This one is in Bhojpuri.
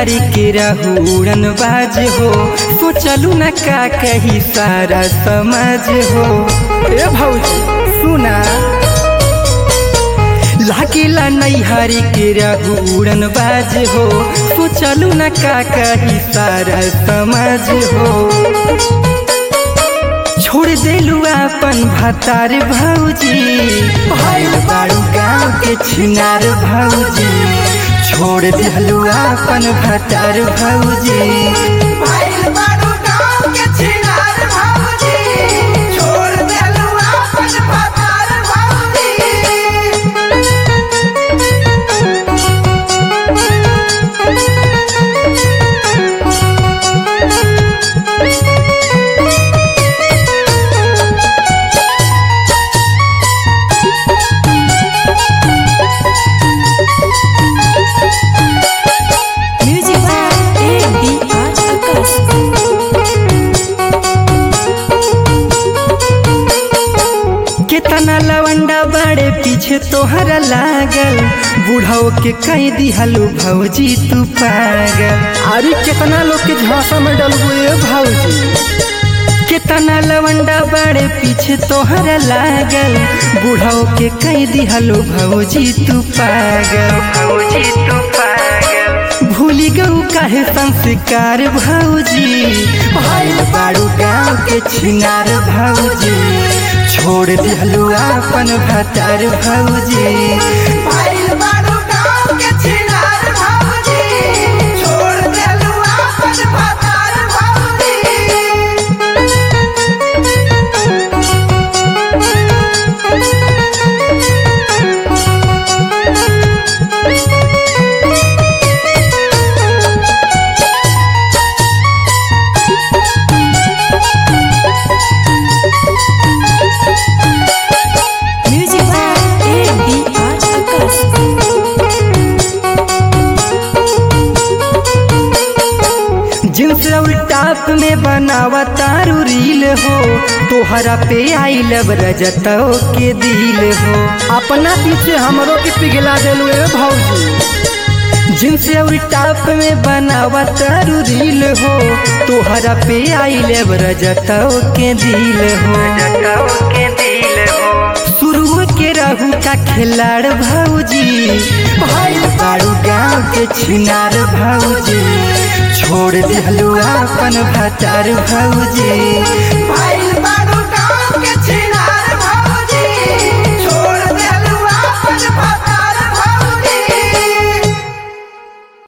नैहरी के रहूरन बाज हो सोचलू न का कही सारा समाज हो ए भौजी सुना लागिला नैहरी के रहूरन बाज हो सोचलू न का कही सारा समाज हो छोड़ देलू अपन भतार भौजी भइल बारू गाँव के छिनार भौजी छोड़ देलू अपन भतार भौजी भाइल बारू गाँव के छिनार भौजी, छोड़ देलू आपन भतार भौजी। Music by A.B.R. Akas. केतना लवंडा बड़े पीछे तोहरा लागल बुढ़ाओ के कई दिहलू भौजी तू पागल अरे केतना लोग के झांसा में डलबू ए भौजी केतना लवंडा बड़े पीछे तोहरा लागल बुढ़ाओ के कई दिहलू भौजी तू पागल भौजी तू पागल भूली गऊ काहे संस्कार भौजी भाई बारू गाँव के छिनार भौजी छोड़ दिहलू अपन भतार भौजी भाइल बारू गाँव के छिनार भौजी, छोड़ देलू आपन भतार भौजी। Music by A.B.R. Akas. Jeans और टॉप में बनावा तारू रील हो तोहरा पे आई लब रजतो के दिल हो अपना पीछे हमरो के पिघला देलू ए भौजी जींस और टॉप में बनावा तारू रील हो तोहरा पे आई लब रजतो के दिल हो रजतो के दिल हो शुरू के रहू का खिलाड़ भौजी भाई बारू गाँव के छिनार भौजी छोड़ दिहलू अपन भतार भौजी भाइल बारू गाँव के छिनार